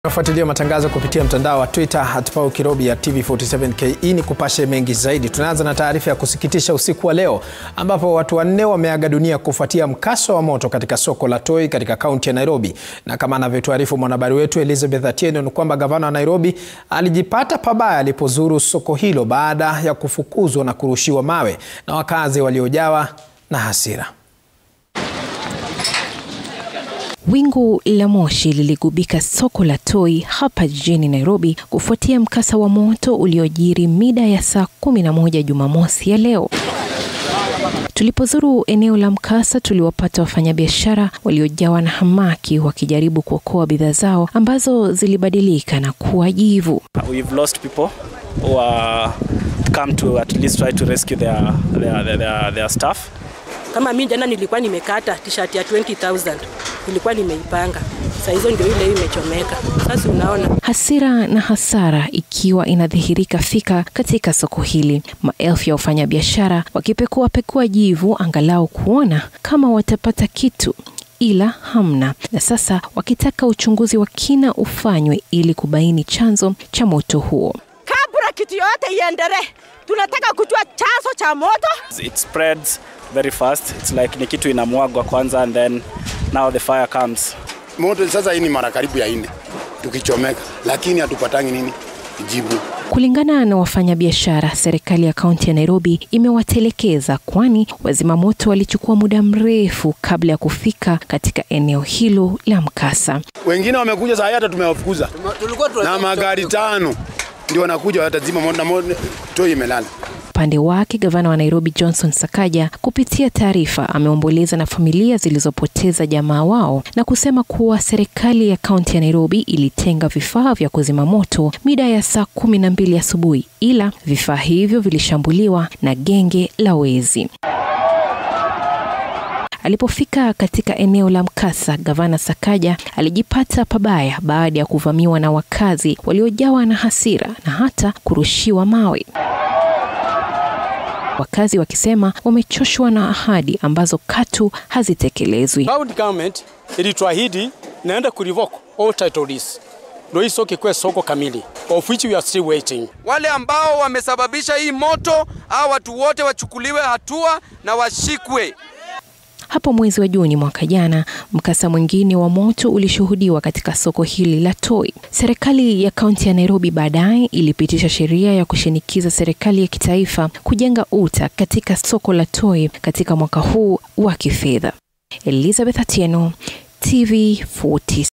Nafuatilia matangazo kupitia mtandao wa Twitter hatpau Kirobi ya TV47 KE ni kupashe mengi zaidi. Tunaanza na taarifa ya kusikitisha usiku wa leo ambapo watu wanne wameaga dunia kufuatia mkasa wa moto katika soko la Toi katika kaunti ya Nairobi, na kama anavyotuarifu mwanahabari wetu Elizabeth Atieno ni kwamba gavana wa Nairobi alijipata pabaya alipozuru soko hilo baada ya kufukuzwa na kurushiwa mawe na wakazi waliojawa na hasira. Wingu la moshi liligubika soko la Toi hapa jijini Nairobi kufuatia mkasa wa moto uliojiri mida ya saa kumi na moja Jumamosi ya leo. Tulipozuru eneo la mkasa, tuliwapata wafanyabiashara waliojawa na hamaki wakijaribu kuokoa bidhaa zao ambazo zilibadilika na kuwa jivu. We've lost people who are come to at least try to rescue their, their, their, their, their staff. Kama mimi jana nilikuwa nimekata t-shirt ya 20000 nilikuwa nimeipanga, saa hizo ndio ile imechomeka. Sasa unaona Hasira na hasara ikiwa inadhihirika fika katika soko hili, maelfu ya wafanyabiashara wakipekua pekua jivu angalau kuona kama watapata kitu ila hamna, na sasa wakitaka uchunguzi wa kina ufanywe ili kubaini chanzo cha moto huo. kabla kitu yote iendelee, tunataka kujua chanzo cha moto. It spreads very fast. It's like ni kitu inamwagwa kwanza and then now the fire comes. Moto sasa hii ni mara karibu ya nne tukichomeka, lakini hatupatangi nini jibu. Kulingana na wafanyabiashara, serikali ya kaunti ya Nairobi imewatelekeza, kwani wazima moto walichukua muda mrefu kabla ya kufika katika eneo hilo la mkasa. Wengine wamekuja saa hii hata tumewafukuza na magari tano ndio wanakuja watazima moto na moto Toi imelala. Upande wake gavana wa Nairobi Johnson Sakaja kupitia taarifa ameomboleza na familia zilizopoteza jamaa wao na kusema kuwa serikali ya kaunti ya Nairobi ilitenga vifaa vya kuzima moto mida ya saa kumi na mbili asubuhi, ila vifaa hivyo vilishambuliwa na genge la wezi. Alipofika katika eneo la mkasa, gavana Sakaja alijipata pabaya baada ya kuvamiwa na wakazi waliojawa na hasira na hata kurushiwa mawe wakazi wakisema wamechoshwa na ahadi ambazo katu hazitekelezwi. County government ilituahidi naenda kurevoke all title deeds ndio hii soko ikuwe soko kamili, of which we are still waiting. Wale ambao wamesababisha hii moto, hao watu wote wachukuliwe hatua na washikwe. Hapo mwezi wa Juni mwaka jana, mkasa mwingine wa moto ulishuhudiwa katika soko hili la Toi. Serikali ya kaunti ya Nairobi baadaye ilipitisha sheria ya kushinikiza serikali ya kitaifa kujenga uta katika soko la Toi katika mwaka huu wa kifedha. Elizabeth Atieno, TV 40.